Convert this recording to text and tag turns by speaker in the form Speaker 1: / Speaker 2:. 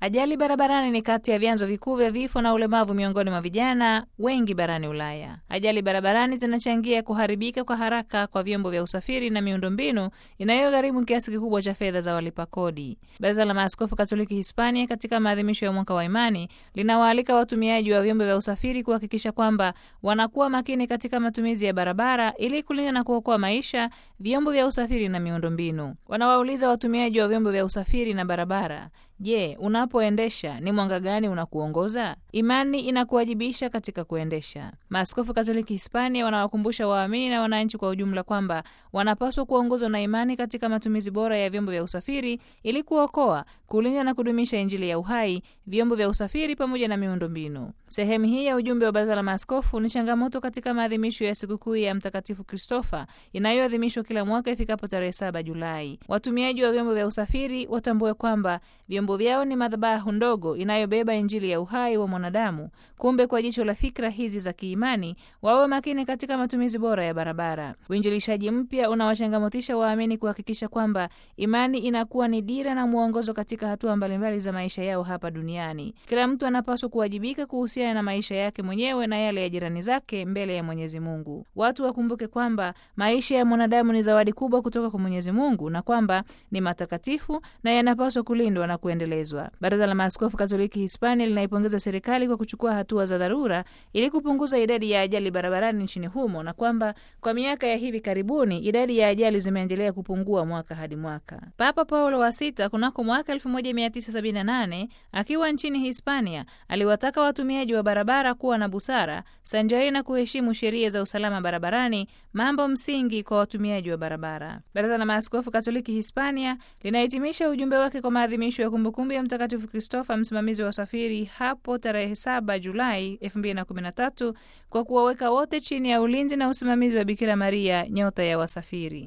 Speaker 1: Ajali barabarani ni kati ya vyanzo vikuu vya vifo na ulemavu miongoni mwa vijana wengi barani Ulaya. Ajali barabarani zinachangia kuharibika kwa haraka kwa vyombo vya usafiri na miundombinu inayogharimu kiasi kikubwa cha fedha za walipa kodi. Baraza la Maaskofu Katoliki Hispania, katika maadhimisho ya mwaka wa imani, linawaalika watumiaji wa vyombo vya usafiri kuhakikisha kwamba wanakuwa makini katika matumizi ya barabara ili kulinda na kuokoa maisha, vyombo vya usafiri na miundombinu. Wanawauliza watumiaji wa vyombo vya usafiri na barabara Je, unapoendesha ni mwanga gani unakuongoza? Imani inakuwajibisha katika kuendesha. Maaskofu Katoliki Hispania wanawakumbusha waamini na wananchi kwa ujumla kwamba wanapaswa kuongozwa na imani katika matumizi bora ya vyombo vya usafiri ili kuokoa, kulinda na kudumisha Injili ya uhai, vyombo vya usafiri pamoja na miundombinu. Sehemu hii ya ujumbe wa Baraza la Maaskofu ni changamoto katika maadhimisho ya sikukuu ya Mtakatifu Kristofa inayoadhimishwa kila mwaka ifikapo tarehe saba Julai. Watumiaji wa vyombo vya usafiri watambue kwamba vyombo vyao ni madhabahu ndogo inayobeba injili ya uhai wa mwanadamu. Kumbe, kwa jicho la fikra hizi za kiimani, wawe makini katika matumizi bora ya barabara. Uinjilishaji mpya unawachangamotisha waamini kuhakikisha kwamba imani inakuwa ni dira na mwongozo katika hatua mbalimbali za maisha yao hapa duniani. Kila mtu anapaswa kuwajibika kuhusiana na maisha yake mwenyewe na yale ya jirani zake mbele ya Mwenyezi Mungu. Watu wakumbuke kwamba maisha ya mwanadamu ni zawadi kubwa kutoka kwa Mwenyezi Mungu na kwamba ni matakatifu na yanapaswa kulindwa na kuendelezwa. Baraza la Maaskofu Katoliki Hispania linaipongeza serikali kwa kuchukua hatua za dharura ili kupunguza idadi ya ajali barabarani nchini humo na kwamba kwa miaka ya hivi karibuni idadi ya ajali zimeendelea kupungua mwaka hadi mwaka. Papa Paulo wa Sita kunako mwaka 1978 akiwa nchini Hispania aliwataka watumiaji wa barabara kuwa na busara sanjari na kuheshimu sheria za usalama barabarani, mambo msingi kwa watumiaji wa barabara. Baraza la Maaskofu Katoliki Hispania linahitimisha ujumbe wake kwa maadhimisho ya kumbukumbu ya Mtakatifu Kristofa, msimamizi wa usafiri, hapo tarehe 7 Julai 2013 kwa kuwaweka wote chini ya ulinzi na usimamizi wa Bikira Maria, nyota ya wasafiri.